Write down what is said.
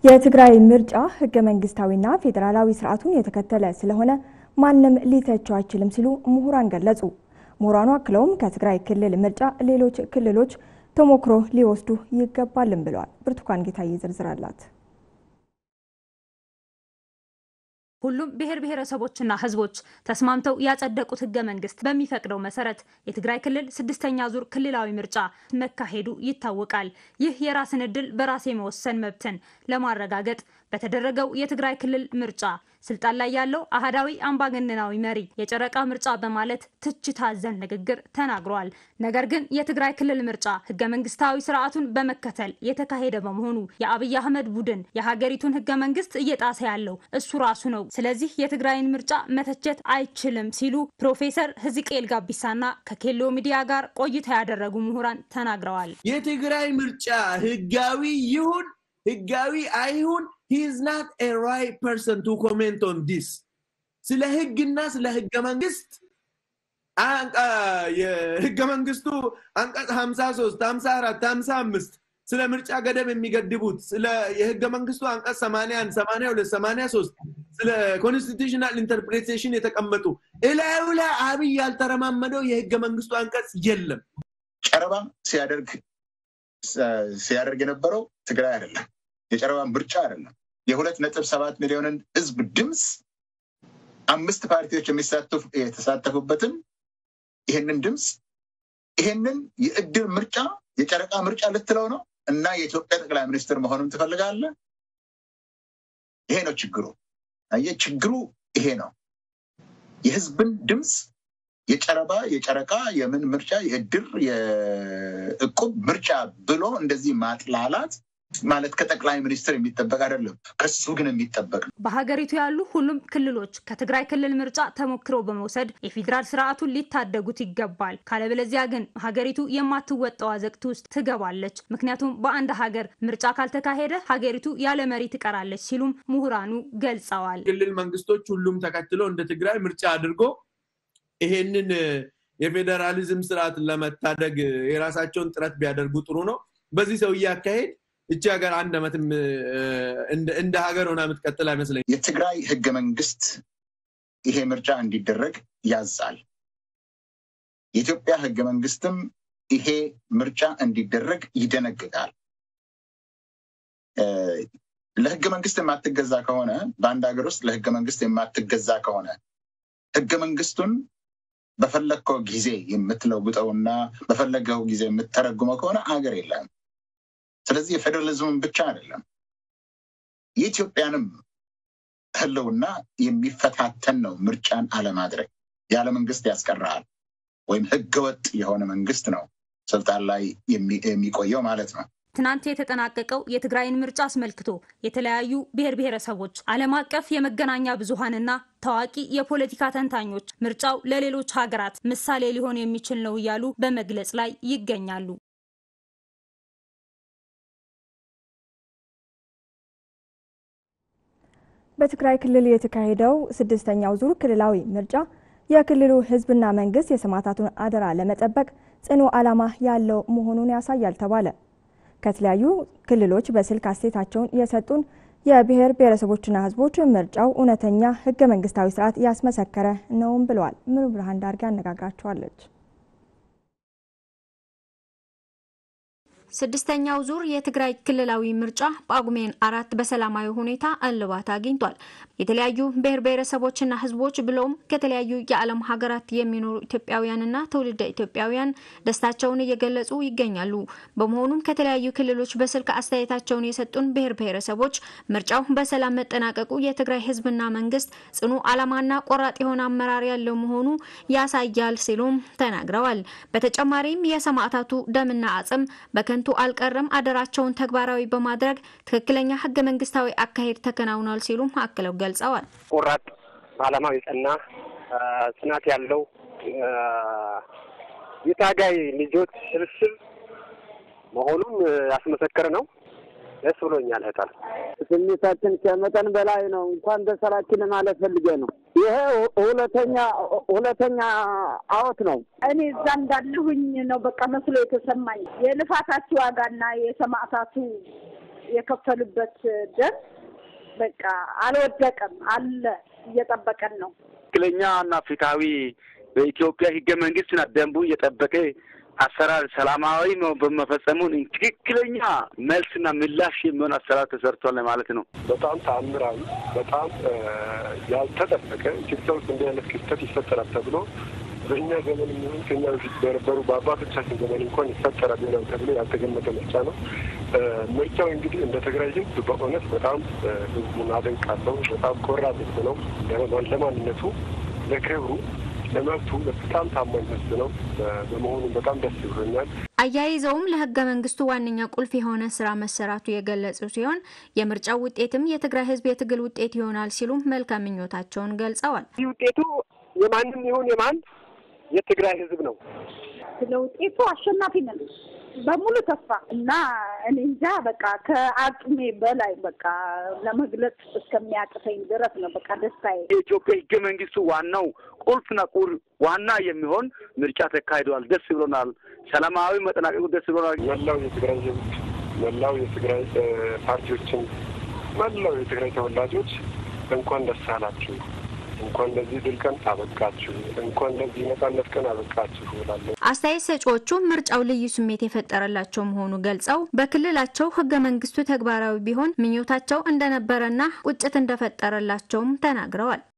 የትግራይ ምርጫ ህገ መንግስታዊና ፌዴራላዊ ስርዓቱን የተከተለ ስለሆነ ማንም ሊተቸው አይችልም ሲሉ ምሁራን ገለጹ። ምሁራኑ አክለውም ከትግራይ ክልል ምርጫ ሌሎች ክልሎች ተሞክሮ ሊወስዱ ይገባልም ብለዋል። ብርቱካን ጌታዬ ዝርዝር አላት። ሁሉም ብሔር ብሔረሰቦችና ህዝቦች ተስማምተው ያጸደቁት ህገ መንግስት በሚፈቅደው መሰረት የትግራይ ክልል ስድስተኛ ዙር ክልላዊ ምርጫ መካሄዱ ይታወቃል። ይህ የራስን እድል በራስ የመወሰን መብትን ለማረጋገጥ በተደረገው የትግራይ ክልል ምርጫ ስልጣን ላይ ያለው አህዳዊ አምባገነናዊ መሪ የጨረቃ ምርጫ በማለት ትችት አዘል ንግግር ተናግረዋል። ነገር ግን የትግራይ ክልል ምርጫ ህገ መንግስታዊ ስርዓቱን በመከተል የተካሄደ በመሆኑ የአብይ አህመድ ቡድን የሀገሪቱን ህገ መንግስት እየጣሰ ያለው እሱ ራሱ ነው። ስለዚህ የትግራይን ምርጫ መተቸት አይችልም ሲሉ ፕሮፌሰር ህዝቅኤል ጋቢሳና ከኬሎ ሚዲያ ጋር ቆይታ ያደረጉ ምሁራን ተናግረዋል። የትግራይ ምርጫ ህጋዊ ይሁን ህጋዊ አይሁን ሂዝ ናት ኤ ራይት ፐርሰን ቱ ኮሜንት ኦን ዲስ ስለ ህግና ስለ ህገ መንግስት የህገ መንግስቱ አንቀጽ 53 54 55 ስለ ምርጫ ገደብ የሚገድቡት ስለ የህገ መንግስቱ አንቀጽ 81 82 83 ስለ ኮንስቲቱሽናል ኢንተርፕሬቴሽን የተቀመጡ እላዩ ላይ አብይ ያልተረማመደው የህገ መንግስቱ አንቀጽ የለም። ጨረባ ሲያደርግ ሲያደርግ የነበረው ትግራይ አይደለም። የጨረባ ምርጫ አይደለም። የሁለት ነጥብ ሰባት ሚሊዮንን ህዝብ ድምፅ አምስት ፓርቲዎች የተሳተፉበትን ይህንን ድምፅ ይህንን የእድር ምርጫ የጨረቃ ምርጫ ልትለው ነው እና የኢትዮጵያ ጠቅላይ ሚኒስትር መሆኑን ትፈልጋለህ? ይሄ ነው ችግሩ። አየህ፣ ችግሩ ይሄ ነው። የህዝብን ድምፅ የጨረባ የጨረቃ የምን ምርጫ የእድር የእቁብ ምርጫ ብሎ እንደዚህ ማጥላላት ማለት ከጠቅላይ ሚኒስትር የሚጠበቅ አይደለም። ከሱ ግን የሚጠበቅ ነው። በሀገሪቱ ያሉ ሁሉም ክልሎች ከትግራይ ክልል ምርጫ ተሞክሮ በመውሰድ የፌዴራል ስርዓቱን ሊታደጉት ይገባል። ካለበለዚያ ግን ሀገሪቱ የማትወጣው አዘቅት ውስጥ ትገባለች። ምክንያቱም በአንድ ሀገር ምርጫ ካልተካሄደ ሀገሪቱ ያለ መሪ ትቀራለች ሲሉም ምሁራኑ ገልጸዋል። ክልል መንግስቶች ሁሉም ተከትሎ እንደ ትግራይ ምርጫ አድርጎ ይሄንን የፌዴራሊዝም ስርዓት ለመታደግ የራሳቸውን ጥረት ቢያደርጉ ጥሩ ነው። በዚህ ሰውዬ አካሄድ እቺ ሀገር አንድ ዓመትም እንደ ሀገር ሆና የምትቀጥል አይመስለኝ። የትግራይ ህገ መንግስት ይሄ ምርጫ እንዲደረግ ያዛል። የኢትዮጵያ ህገ መንግስትም ይሄ ምርጫ እንዲደረግ ይደነግጋል። ለህገ መንግስት የማትገዛ ከሆነ በአንድ ሀገር ውስጥ ለህገ መንግስት የማትገዛ ከሆነ ህገ መንግስቱን በፈለግከው ጊዜ የምትለውጠውና በፈለገው ጊዜ የምትተረጉመው ከሆነ ሀገር የለም። ስለዚህ የፌዴራሊዝምን ብቻ አይደለም የኢትዮጵያንም ህልውና የሚፈታተን ነው። ምርጫን አለማድረግ ያለ መንግስት ያስቀራል፣ ወይም ህገወጥ የሆነ መንግስት ነው ስልጣን ላይ የሚቆየው ማለት ነው። ትናንት የተጠናቀቀው የትግራይን ምርጫ አስመልክቶ የተለያዩ ብሔር ብሔረሰቦች፣ ዓለም አቀፍ የመገናኛ ብዙሃንና ታዋቂ የፖለቲካ ተንታኞች ምርጫው ለሌሎች ሀገራት ምሳሌ ሊሆን የሚችል ነው እያሉ በመግለጽ ላይ ይገኛሉ። በትግራይ ክልል የተካሄደው ስድስተኛው ዙር ክልላዊ ምርጫ የክልሉ ህዝብና መንግስት የሰማዕታቱን አደራ ለመጠበቅ ጽኑ ዓላማ ያለው መሆኑን ያሳያል ተባለ። ከተለያዩ ክልሎች በስልክ አስተያየታቸውን የሰጡን የብሔር ብሔረሰቦችና ህዝቦች ምርጫው እውነተኛ ህገ መንግስታዊ ስርዓት ያስመሰከረ ነውም ብለዋል። ምሩ ብርሃን ዳርጌ አነጋግራቸዋለች። ስድስተኛው ዙር የትግራይ ክልላዊ ምርጫ ጳጉሜን አራት በሰላማዊ ሁኔታ እልባት አግኝቷል። የተለያዩ ብሔር ብሔረሰቦችና ህዝቦች ብለውም ከተለያዩ የዓለም ሀገራት የሚኖሩ ኢትዮጵያውያንና ትውልደ ኢትዮጵያውያን ደስታቸውን እየገለጹ ይገኛሉ። በመሆኑም ከተለያዩ ክልሎች በስልክ አስተያየታቸውን የሰጡን ብሔር ብሔረሰቦች ምርጫው በሰላም መጠናቀቁ የትግራይ ህዝብና መንግስት ጽኑ ዓላማና ቆራጥ የሆነ አመራር ያለው መሆኑ ያሳያል ሲሉም ተናግረዋል። በተጨማሪም የሰማዕታቱ ደምና አጽም በከንቱ አልቀረም፣ አደራቸውን ተግባራዊ በማድረግ ትክክለኛ ህገ መንግስታዊ አካሄድ ተከናውኗል ሲሉም አክለው ገልጸዋል። ቆራጥ ዓላማው የጸና ጽናት ያለው የታጋይ ልጆች ስብስብ መሆኑን ያስመሰከረ ነው። ደስ ብሎኛል። እህታል ስሜታችን ከመጠን በላይ ነው። እንኳን ደስ አላችሁ ማለት ፈልጌ ነው። ይሄ ሁለተኛ ሁለተኛ አወት ነው። እኔ እዛ እንዳለሁኝ ነው በቃ መስሎ የተሰማኝ የልፋታችሁ ዋጋና የሰማዕታቱ የከፈሉበት ደም በቃ አልወደቀም፣ አለ እየጠበቀን ነው። ትክክለኛ እና ፍትሐዊ በኢትዮጵያ ህገ መንግስትና ደንቡን የጠበቀ አሰራር ሰላማዊ በመፈጸሙን ትክክለኛ መልስና ምላሽ የሚሆን አሰራር ተሰርቷል ማለት ነው። በጣም ተአምራዊ፣ በጣም ያልተጠበቀ ኢትዮጵያ ውስጥ እንዲህ አይነት ክስተት ይፈጠራል ተብሎ በእኛ ዘመን የሚሆን ከኛ በፊት በነበሩ በአባቶቻችን ዘመን እንኳን ይፈጠራል ይሆናል ተብሎ ያልተገመተ ምርጫ ነው። ምርጫው እንግዲህ እንደ ትግራይ ህዝብ በእውነት በጣም ህዝቡን አደንቃለሁ። በጣም ቆራጥ ህዝብ ነው። ለማንነቱ፣ ለክብሩ ለመብቱ በጣም ታማኝ ህዝብ ነው። በመሆኑም በጣም ደስ ብሎኛል። አያይዘውም ለህገ መንግስቱ ዋነኛ ቁልፍ የሆነ ስራ መሰራቱ የገለጹ ሲሆን የምርጫው ውጤትም የትግራይ ህዝብ የትግል ውጤት ይሆናል ሲሉም መልካም ምኞታቸውን ገልጸዋል። ይህ ውጤቱ የማንም ይሁን የማን የትግራይ ህዝብ ነው። ስለ ውጤቱ አሸናፊ ነን በሙሉ ተስፋ እና እኔ እንጃ በቃ ከአቅሜ በላይ በቃ ለመግለጽ እስከሚያቅተኝ ድረስ ነው በቃ ደስታዬ። የኢትዮጵያ ህገ መንግስቱ ዋናው ቁልፍና ቁር ዋና የሚሆን ምርጫ ተካሂደዋል። ደስ ብሎናል። ሰላማዊ መጠናቀቁ ደስ ብሎናል። መላው የትግራይ ህዝብ፣ መላው የትግራይ ፓርቲዎችን፣ መላው የትግራይ ተወላጆች እንኳን ደስ አላችሁ እንኳን ለዚህ ድል ቀን አበቃችሁ፣ እንኳን ለዚህ ነጻነት ቀን አበቃችሁ እላለሁ። አስተያየት ሰጪዎቹ ምርጫው ልዩ ስሜት የፈጠረላቸው መሆኑ ገልጸው በክልላቸው ህገ መንግስቱ ተግባራዊ ቢሆን ምኞታቸው እንደነበረና ቁጭት እንደፈጠረላቸውም ተናግረዋል።